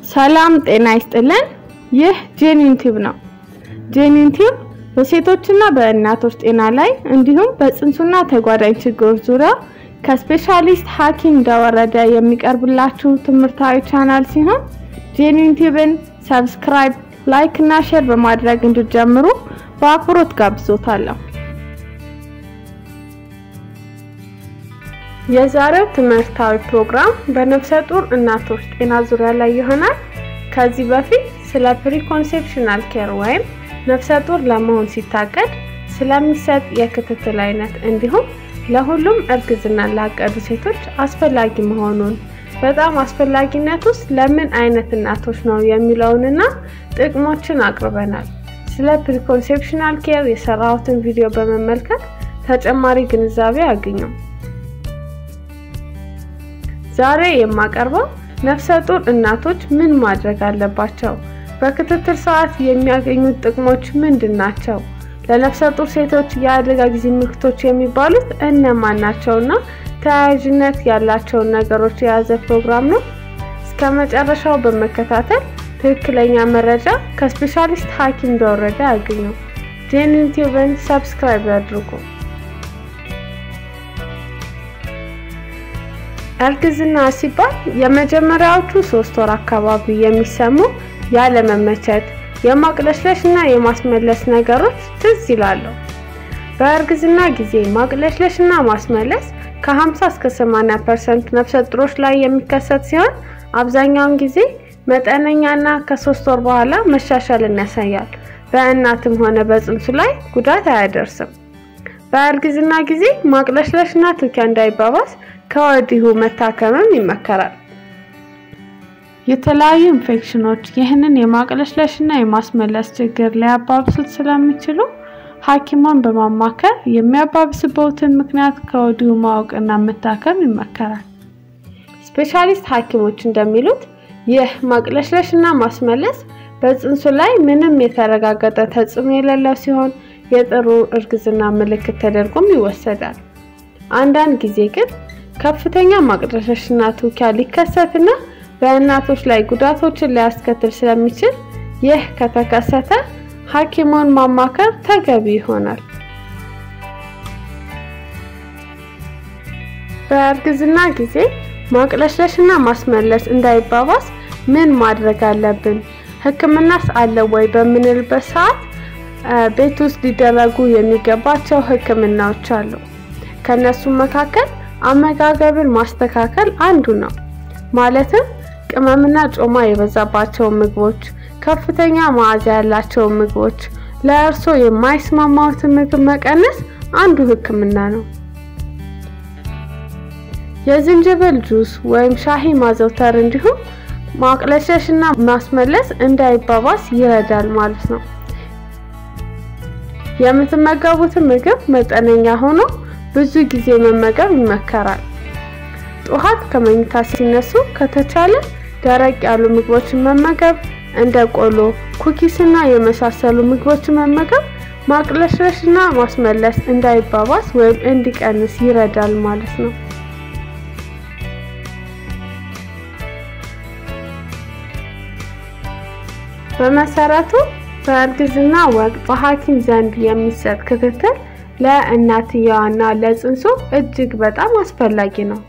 ሰላም ጤና ይስጥልን። ይህ ጄኒን ቲዩብ ነው። ጄኒን ቲዩብ በሴቶችና በእናቶች ጤና ላይ እንዲሁም በጽንሱና ተጓዳኝ ችግሮች ዙሪያ ከስፔሻሊስት ሐኪም እንደወረደ የሚቀርብላችሁ ትምህርታዊ ቻናል ሲሆን ጄኒን ቲዩብን ሰብስክራይብ፣ ላይክ እና ሼር በማድረግ እንድትጀምሩ በአክብሮት ጋብዞታለሁ። የዛሬው ትምህርታዊ ፕሮግራም በነፍሰ ጡር እናቶች ጤና ዙሪያ ላይ ይሆናል። ከዚህ በፊት ስለ ፕሪኮንሴፕሽናል ኬር ወይም ነፍሰ ጡር ለመሆን ሲታቀድ ስለሚሰጥ የክትትል አይነት እንዲሁም ለሁሉም እርግዝና ላቀዱ ሴቶች አስፈላጊ መሆኑን በጣም አስፈላጊነት ውስጥ ለምን አይነት እናቶች ነው የሚለውንና ጥቅሞችን አቅርበናል። ስለ ፕሪኮንሴፕሽናል ኬር የሰራሁትን ቪዲዮ በመመልከት ተጨማሪ ግንዛቤ አግኙ። ዛሬ የማቀርበው ነፍሰ ጡር እናቶች ምን ማድረግ አለባቸው፣ በክትትል ሰዓት የሚያገኙት ጥቅሞች ምንድን ናቸው፣ ለነፍሰ ጡር ሴቶች የአደጋ ጊዜ ምልክቶች የሚባሉት እነማን ናቸውና ተያያዥነት ያላቸውን ነገሮች የያዘ ፕሮግራም ነው። እስከ መጨረሻው በመከታተል ትክክለኛ መረጃ ከስፔሻሊስት ሐኪም እንደወረደ ያገኙ። ጄኒን ቲዩብን ሰብስክራይብ ያድርጉ። እርግዝና ሲባል የመጀመሪያዎቹ ሶስት ወር አካባቢ የሚሰሙ ያለመመቸት፣ የማቅለሽለሽ እና የማስመለስ ነገሮች ትዝ ይላሉ። በእርግዝና ጊዜ ማቅለሽለሽ እና ማስመለስ ከ50 እስከ 80% ነፍሰ ጡሮች ላይ የሚከሰት ሲሆን አብዛኛውን ጊዜ መጠነኛና ከሶስት ወር በኋላ መሻሻልን ያሳያል። በእናትም ሆነ በጽንሱ ላይ ጉዳት አያደርስም። በእርግዝና ጊዜ ማቅለሽለሽ እና ትውኪያ እንዳይባባስ ከወዲሁ መታከምም ይመከራል። የተለያዩ ኢንፌክሽኖች ይህንን የማቅለሽለሽ እና የማስመለስ ችግር ሊያባብሱት ስለሚችሉ ሐኪሟን በማማከር የሚያባብስበትን ምክንያት ከወዲሁ ማወቅና መታከም ይመከራል። ስፔሻሊስት ሐኪሞች እንደሚሉት ይህ ማቅለሽለሽ እና ማስመለስ በጽንሱ ላይ ምንም የተረጋገጠ ተጽዕኖ የሌለው ሲሆን የጥሩ እርግዝና ምልክት ተደርጎም ይወሰዳል። አንዳንድ ጊዜ ግን ከፍተኛ ማቅለሽለሽና ትውኪያ ሊከሰትና በእናቶች ላይ ጉዳቶችን ሊያስከትል ስለሚችል ይህ ከተከሰተ ሐኪሙን ማማከር ተገቢ ይሆናል። በእርግዝና ጊዜ ማቅለሽለሽና ማስመለስ እንዳይባባስ ምን ማድረግ አለብን? ሕክምናስ አለ ወይ በምንልበት ሰዓት ቤት ውስጥ ሊደረጉ የሚገባቸው ሕክምናዎች አሉ። ከነሱም መካከል አመጋገብን ማስተካከል አንዱ ነው። ማለትም ቅመምና ጮማ የበዛባቸው ምግቦች፣ ከፍተኛ መዓዛ ያላቸው ምግቦች፣ ለእርሶ የማይስማማዎትን ምግብ መቀነስ አንዱ ህክምና ነው። የዝንጅብል ጁስ ወይም ሻሂ ማዘውተር እንዲሁም ማቅለሽለሽና ማስመለስ እንዳይባባስ ይረዳል ማለት ነው። የምትመገቡትን ምግብ መጠነኛ ሆኖ ብዙ ጊዜ መመገብ ይመከራል። ጠዋት ከመኝታ ሲነሱ ከተቻለ ደረቅ ያሉ ምግቦችን መመገብ እንደ ቆሎ፣ ኩኪስና የመሳሰሉ ምግቦችን መመገብ ማቅለሽለሽና ማስመለስ እንዳይባባስ ወይም እንዲቀንስ ይረዳል ማለት ነው። በመሰረቱ በእርግዝና ወቅት በሐኪም ዘንድ የሚሰጥ ክትትል ለእናትየዋና ለጽንሱ እጅግ በጣም አስፈላጊ ነው።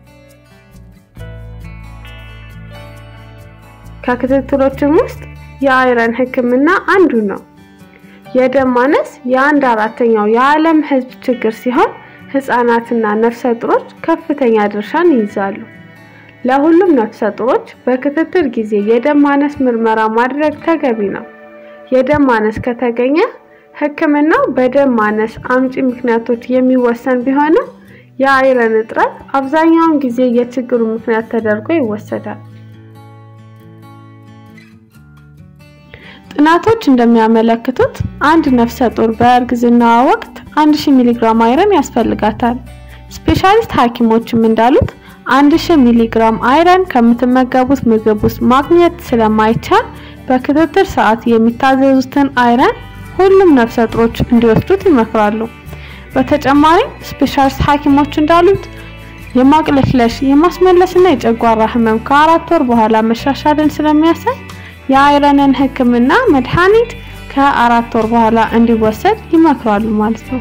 ከክትትሎችም ውስጥ የአይረን ሕክምና አንዱ ነው። የደም ማነስ የአንድ አራተኛው የዓለም ሕዝብ ችግር ሲሆን ህጻናትና ነፍሰ ጡሮች ከፍተኛ ድርሻን ይይዛሉ። ለሁሉም ነፍሰ ጡሮች በክትትል ጊዜ የደም ማነስ ምርመራ ማድረግ ተገቢ ነው። የደም ማነስ ከተገኘ ህክምናው በደም ማነስ አምጪ ምክንያቶች የሚወሰን ቢሆንም የአይረን እጥረት አብዛኛውን ጊዜ የችግሩ ምክንያት ተደርጎ ይወሰዳል። ጥናቶች እንደሚያመለክቱት አንድ ነፍሰ ጡር በእርግዝናዋ ወቅት 1000 ሚሊግራም አይረን ያስፈልጋታል። ስፔሻሊስት ሐኪሞችም እንዳሉት 1000 ሚሊግራም አይረን ከምትመገቡት ምግብ ውስጥ ማግኘት ስለማይቻል በክትትል ሰዓት የሚታዘዙትን አይረን ሁሉም ነፍሰ ጡሮች እንዲወስዱት ይመክራሉ። በተጨማሪም ስፔሻሊስት ሐኪሞች እንዳሉት የማቅለሽለሽ የማስመለስና የጨጓራ ህመም ከአራት ወር በኋላ መሻሻልን ስለሚያሳይ የአይረንን ህክምና መድኃኒት ከአራት ወር በኋላ እንዲወሰድ ይመክራሉ ማለት ነው።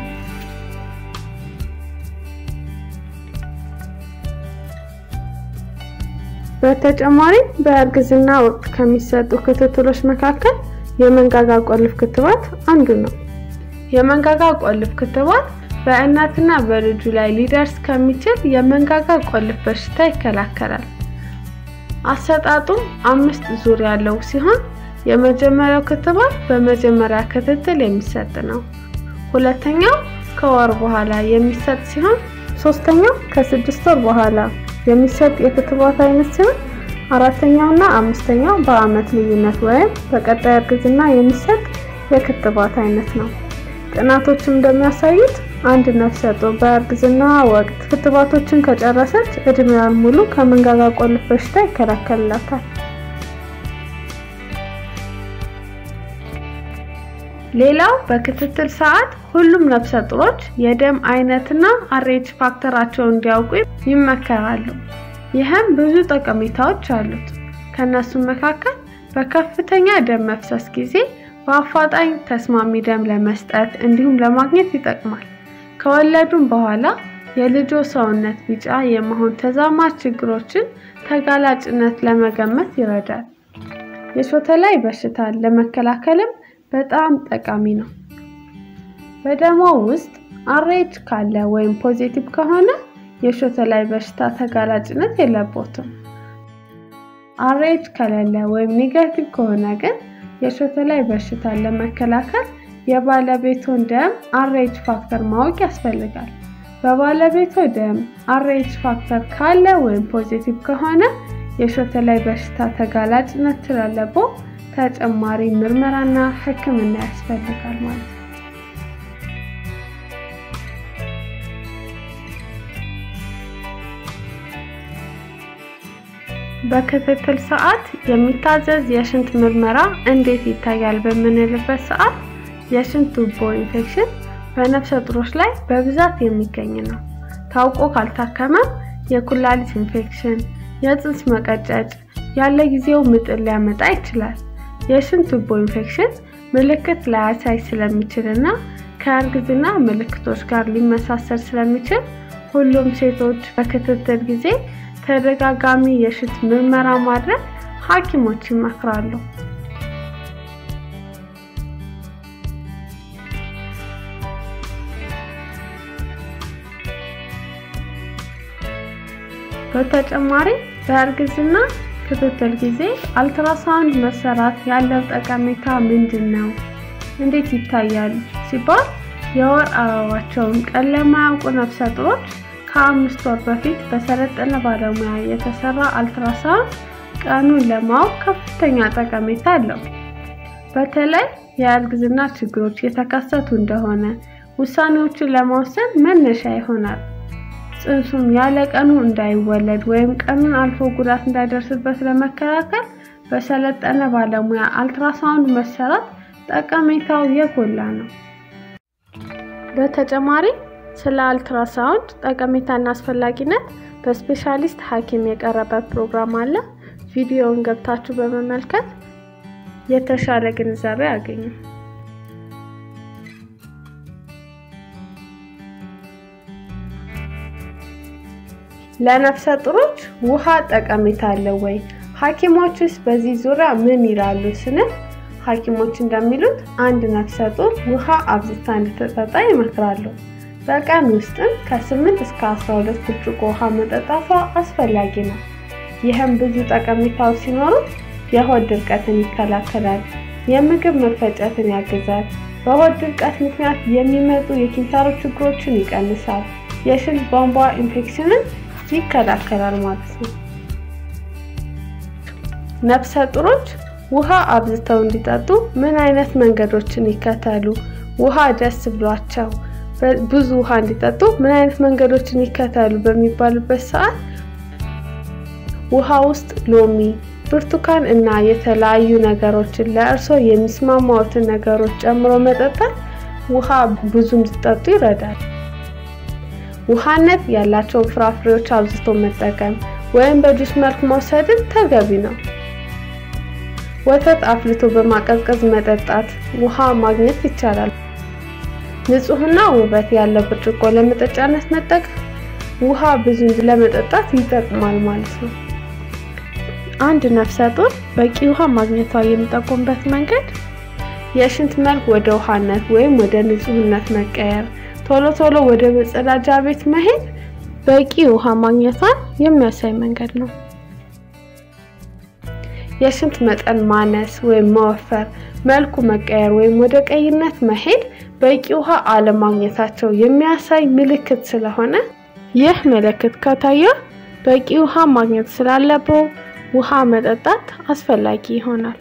በተጨማሪም በእርግዝና ወቅት ከሚሰጡ ክትትሎች መካከል የመንጋጋ ቆልፍ ክትባት አንዱ ነው። የመንጋጋ ቆልፍ ክትባት በእናትና በልጁ ላይ ሊደርስ ከሚችል የመንጋጋ ቆልፍ በሽታ ይከላከላል። አሰጣጡም አምስት ዙር ያለው ሲሆን የመጀመሪያው ክትባት በመጀመሪያ ክትትል የሚሰጥ ነው። ሁለተኛው ከወር በኋላ የሚሰጥ ሲሆን ሶስተኛው ከስድስት ወር በኋላ የሚሰጥ የክትባት አይነት ሲሆን አራተኛው እና አምስተኛው በአመት ልዩነት ወይም በቀጣይ እርግዝና የሚሰጥ የክትባት አይነት ነው። ጥናቶችም እንደሚያሳዩት አንድ ነፍሰ ጡር በእርግዝና ወቅት ክትባቶችን ከጨረሰች እድሜዋን ሙሉ ከመንጋጋ ቆልፍ በሽታ ይከላከልላታል። ሌላው በክትትል ሰዓት ሁሉም ነፍሰ ጡሮች የደም አይነትና አሬች ፋክተራቸውን እንዲያውቁ ይመከራሉ። ይህም ብዙ ጠቀሜታዎች አሉት። ከነሱም መካከል በከፍተኛ ደም መፍሰስ ጊዜ በአፋጣኝ ተስማሚ ደም ለመስጠት እንዲሁም ለማግኘት ይጠቅማል። ከወለዱም በኋላ የልጆ ሰውነት ቢጫ የመሆን ተዛማጅ ችግሮችን ተጋላጭነት ለመገመት ይረዳል። የሾተ ላይ በሽታን ለመከላከልም በጣም ጠቃሚ ነው። በደሞ ውስጥ አሬች ካለ ወይም ፖዚቲቭ ከሆነ የሾተ ላይ በሽታ ተጋላጭነት የለቦትም። አሬች ከሌለ ወይም ኔጋቲቭ ከሆነ ግን የሾተ ላይ በሽታን ለመከላከል የባለቤቶን ደም አሬች ፋክተር ማወቅ ያስፈልጋል። በባለቤቶ ደም አሬች ፋክተር ካለ ወይም ፖዚቲቭ ከሆነ የሾተ ላይ በሽታ ተጋላጭነት ስላለበው ተጨማሪ ምርመራና ሕክምና ያስፈልጋል ማለት ነው። በክትትል ሰዓት የሚታዘዝ የሽንት ምርመራ እንዴት ይታያል በምንልበት ሰዓት የሽንት ቱቦ ኢንፌክሽን በነፍሰ ጡሮች ላይ በብዛት የሚገኝ ነው። ታውቆ ካልታከመ የኩላሊት ኢንፌክሽን፣ የፅንስ መቀጨጭ፣ ያለ ጊዜው ምጥን ሊያመጣ ይችላል። የሽንት ቱቦ ኢንፌክሽን ምልክት ላያሳይ ስለሚችል እና ከእርግዝና ምልክቶች ጋር ሊመሳሰል ስለሚችል ሁሉም ሴቶች በክትትል ጊዜ ተደጋጋሚ የሽንት ምርመራ ማድረግ ሐኪሞች ይመክራሉ። በተጨማሪ በእርግዝና ክትትል ጊዜ አልትራሳውንድ መሰራት ያለው ጠቀሜታ ምንድን ነው? እንዴት ይታያል ሲባል የወር አበባቸውን ቀን ለማያውቁ ነፍሰ ጡሮች ከአምስት ወር በፊት በሰለጠነ ባለሙያ የተሰራ አልትራሳውንድ ቀኑን ለማወቅ ከፍተኛ ጠቀሜታ አለው። በተለይ የእርግዝና ችግሮች የተከሰቱ እንደሆነ ውሳኔዎችን ለመወሰን መነሻ ይሆናል። ጽንሱም ያለ ቀኑ እንዳይወለድ ወይም ቀኑን አልፎ ጉዳት እንዳይደርስበት ለመከላከል በሰለጠነ ባለሙያ አልትራሳውንድ መሰራት ጠቀሜታው የጎላ ነው። በተጨማሪ ስለ አልትራሳውንድ ጠቀሜታና አስፈላጊነት በስፔሻሊስት ሐኪም የቀረበ ፕሮግራም አለ። ቪዲዮውን ገብታችሁ በመመልከት የተሻለ ግንዛቤ አገኙ። ለነፍሰ ጡሮች ውሃ ጠቀሜታ አለው ወይ? ሐኪሞችስ በዚህ ዙሪያ ምን ይላሉ ስንል ሐኪሞች እንደሚሉት አንድ ነፍሰ ጡር ውሃ አብዝታ እንድትጠጣ ይመክራሉ። በቀን ውስጥም ከ8 እስከ 12 ብርጭቆ ውሃ መጠጣቷ አስፈላጊ ነው። ይህም ብዙ ጠቀሜታዎች ሲኖሩት የሆድ ድርቀትን ይከላከላል፣ የምግብ መፈጨትን ያግዛል፣ በሆድ ድርቀት ምክንያት የሚመጡ የኪንታሮት ችግሮችን ይቀንሳል፣ የሽንት ቧንቧ ኢንፌክሽንን ይከላከላል ማለት ነው። ነፍሰ ጡሮች ውሃ አብዝተው እንዲጠጡ ምን አይነት መንገዶችን ይከተሉ? ውሃ ደስ ብሏቸው ብዙ ውሃ እንዲጠጡ ምን አይነት መንገዶችን ይከተሉ በሚባሉበት ሰዓት ውሃ ውስጥ ሎሚ፣ ብርቱካን እና የተለያዩ ነገሮችን ለእርሶ የሚስማማዎትን ነገሮች ጨምሮ መጠጣት ውሃ ብዙ እንዲጠጡ ይረዳል። ውሃነት ያላቸውን ፍራፍሬዎች አብዝቶ መጠቀም ወይም በጁስ መልክ መውሰድን ተገቢ ነው። ወተት አፍልቶ በማቀዝቀዝ መጠጣት ውሃ ማግኘት ይቻላል። ንጹህና ውበት ያለው ብርጭቆ ለመጠጫነት መጠቀም ውሃ ብዙ ለመጠጣት ይጠቅማል ማለት ነው። አንድ ነፍሰ ጡር በቂ ውሃ ማግኘቷ የሚጠቁምበት መንገድ የሽንት መልክ ወደ ውሃነት ወይም ወደ ንጹህነት መቀየር፣ ቶሎ ቶሎ ወደ መጸዳጃ ቤት መሄድ በቂ ውሃ ማግኘቷን የሚያሳይ መንገድ ነው። የሽንት መጠን ማነስ ወይም መወፈር፣ መልኩ መቀየር ወይም ወደ ቀይነት መሄድ በቂ ውሃ አለማግኘታቸው የሚያሳይ ምልክት ስለሆነ ይህ ምልክት ከታየ በቂ ውሃ ማግኘት ስላለበው ውሃ መጠጣት አስፈላጊ ይሆናል።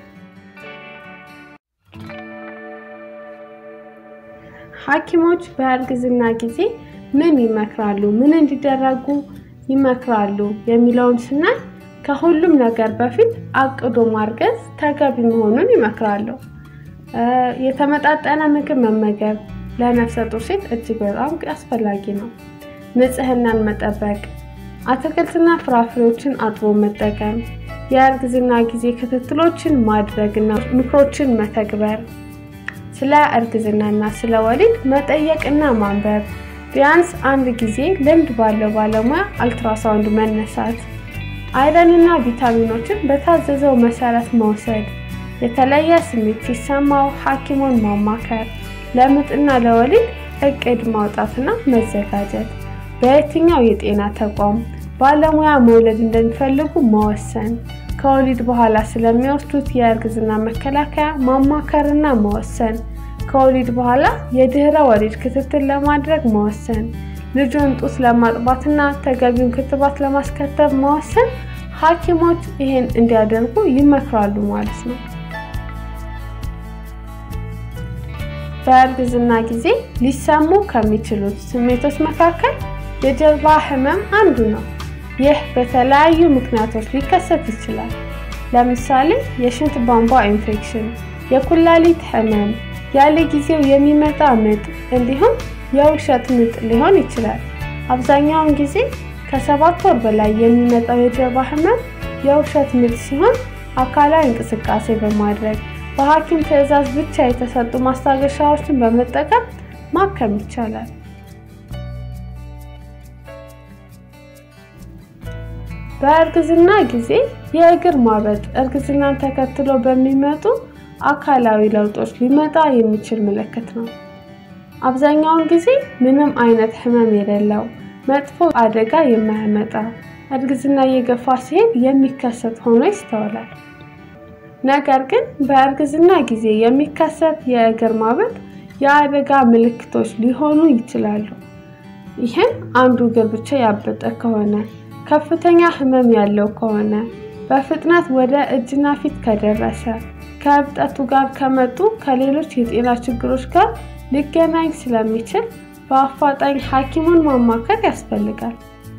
ሐኪሞች በእርግዝና ጊዜ ምን ይመክራሉ፣ ምን እንዲደረጉ ይመክራሉ የሚለውን ስናይ ከሁሉም ነገር በፊት አቅዶ ማርገዝ ተገቢ መሆኑን ይመክራሉ። የተመጣጠነ ምግብ መመገብ ለነፍሰ ጡር ሴት እጅግ በጣም አስፈላጊ ነው። ንጽህናን መጠበቅ፣ አትክልትና ፍራፍሬዎችን አጥቦ መጠቀም፣ የእርግዝና ጊዜ ክትትሎችን ማድረግና ምክሮችን መተግበር፣ ስለ እርግዝናና ስለ ወሊድ መጠየቅና ማንበብ፣ ቢያንስ አንድ ጊዜ ልምድ ባለው ባለሙያ አልትራሳውንድ መነሳት፣ አይረንና ቪታሚኖችን በታዘዘው መሰረት መውሰድ፣ የተለየ ስሜት ሲሰማው ሐኪሙን ማማከር፣ ለምጥና ለወሊድ እቅድ ማውጣትና መዘጋጀት፣ በየትኛው የጤና ተቋም ባለሙያ መውለድ እንደሚፈልጉ መወሰን፣ ከወሊድ በኋላ ስለሚወስዱት የእርግዝና መከላከያ ማማከርና መወሰን፣ ከወሊድ በኋላ የድህረ ወሊድ ክትትል ለማድረግ መወሰን፣ ልጁን ጡት ለማጥባትና ተገቢውን ክትባት ለማስከተብ መወሰን ሐኪሞች ይህን እንዲያደርጉ ይመክራሉ ማለት ነው። በእርግዝና ጊዜ ሊሰሙ ከሚችሉት ስሜቶች መካከል የጀርባ ህመም አንዱ ነው። ይህ በተለያዩ ምክንያቶች ሊከሰት ይችላል። ለምሳሌ የሽንት ቧንቧ ኢንፌክሽን፣ የኩላሊት ህመም፣ ያለ ጊዜው የሚመጣ ምጥ እንዲሁም የውሸት ምጥ ሊሆን ይችላል። አብዛኛውን ጊዜ ከሰባት ወር በላይ የሚመጣው የጀርባ ህመም የውሸት ምጥ ሲሆን አካላዊ እንቅስቃሴ በማድረግ በሐኪም ትዕዛዝ ብቻ የተሰጡ ማስታገሻዎችን በመጠቀም ማከም ይቻላል። በእርግዝና ጊዜ የእግር ማበጥ እርግዝናን ተከትሎ በሚመጡ አካላዊ ለውጦች ሊመጣ የሚችል ምልክት ነው። አብዛኛውን ጊዜ ምንም አይነት ህመም የሌለው መጥፎ አደጋ የማያመጣ እርግዝና እየገፋ ሲሄድ የሚከሰት ሆኖ ይስተዋላል። ነገር ግን በእርግዝና ጊዜ የሚከሰት የእግር ማበጥ የአደጋ ምልክቶች ሊሆኑ ይችላሉ። ይህም አንዱ እግር ብቻ ያበጠ ከሆነ፣ ከፍተኛ ህመም ያለው ከሆነ፣ በፍጥነት ወደ እጅና ፊት ከደረሰ፣ ከእብጠቱ ጋር ከመጡ ከሌሎች የጤና ችግሮች ጋር ሊገናኝ ስለሚችል በአፋጣኝ ሐኪሙን ማማከር ያስፈልጋል።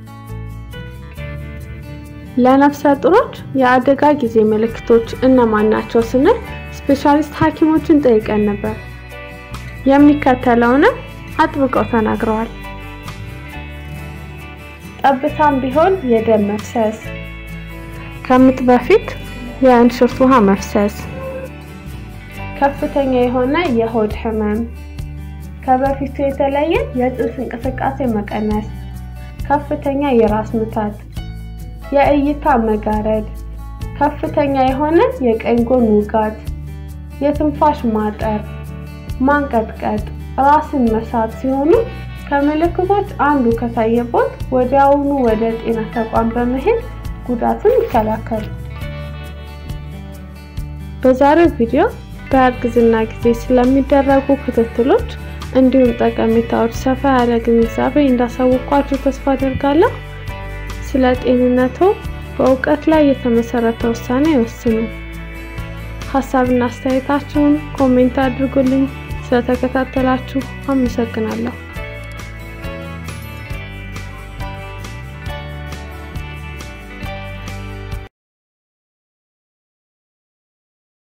ለነፍሰ ጡሮች የአደጋ ጊዜ ምልክቶች እነማን ናቸው ስንል ስፔሻሊስት ሐኪሞችን ጠይቀን ነበር። የሚከተለውንም አጥብቀው ተናግረዋል። ጠብታም ቢሆን የደም መፍሰስ፣ ከምጥ በፊት የእንሽርት ውሃ መፍሰስ፣ ከፍተኛ የሆነ የሆድ ህመም፣ ከበፊቱ የተለየ የጥርስ እንቅስቃሴ መቀነስ፣ ከፍተኛ የራስ ምታት የእይታ መጋረድ፣ ከፍተኛ የሆነ የቀኝ ጎን ውጋት፣ የትንፋሽ ማጠር፣ ማንቀጥቀጥ፣ ራስን መሳት ሲሆኑ ከምልክቶች አንዱ ከታየቦት ወዲያውኑ ወደ ጤና ተቋም በመሄድ ጉዳቱን ይከላከሉ። በዛሬው ቪዲዮ በእርግዝና ጊዜ ስለሚደረጉ ክትትሎች እንዲሁም ጠቀሜታዎች ሰፋ ያለ ግንዛቤ እንዳሳወቅኳችሁ ተስፋ አደርጋለሁ። ስለ ጤንነቱ በእውቀት ላይ የተመሰረተ ውሳኔ ይወስኑ። ሀሳብና አስተያየታችሁን ኮሜንት አድርጉልኝ። ስለተከታተላችሁ አመሰግናለሁ።